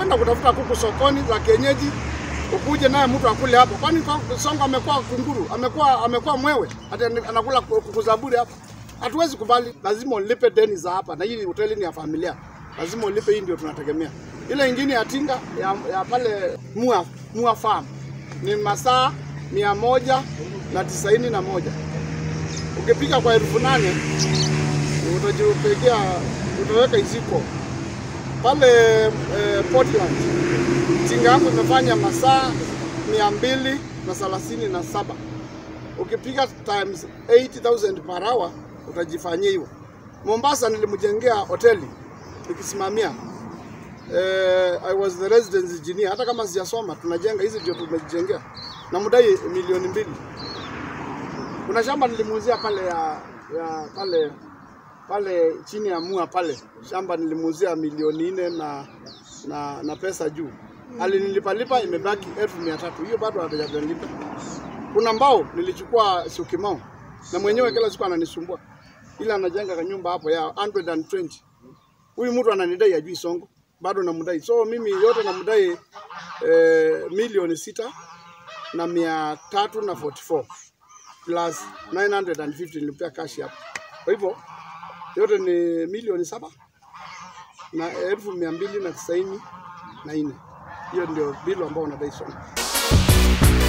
unaenda kutafuta kuku sokoni za kienyeji, ukuje naye mtu akule hapo. Kwani kwa- Sonko amekuwa kunguru, amekuwa amekuwa mwewe, hata anakula kuku za bure hapa. Hatuwezi kubali, lazima ulipe deni za hapa, na hii hoteli ni ya familia, lazima ulipe. Hii ndio tunategemea. Ile ingine ya Tinga ya, ya pale Mua, Mua Farm ni masaa mia moja na tisaini na moja ukipika kwa elfu nane utajipigia utaweka iziko pale eh, Portland tinga yako imefanya masaa mia mbili na thelathini na saba ukipiga times 8000 per hour utajifanyia hiyo. Mombasa nilimjengea hoteli nikisimamia eh, I was the residence engineer. Hata kama sijasoma tunajenga hizi ndio tumejengea na mdai milioni mbili. Kuna shamba nilimuuzia pale ya, ya pale pale chini ya mua pale shamba nilimuuzia milioni nne na, na, na pesa juu alinilipalipa imebaki elfu mia tatu hiyo bado hajalipa. Kuna mbao nilichukua Syokimau na mwenyewe kila siku ananisumbua, ila anajenga kanyumba hapo ya 120 huyu mtu ananidai ajui Sonko, bado namdai. So mimi yote namdai eh, milioni sita na mia tatu na 44 plus 950 nilipea cash hapo. Kwa hivyo yote ni milioni saba na elfu mia mbili na tisaini na nne. Hiyo ndio bilu ambao unadai Sonko.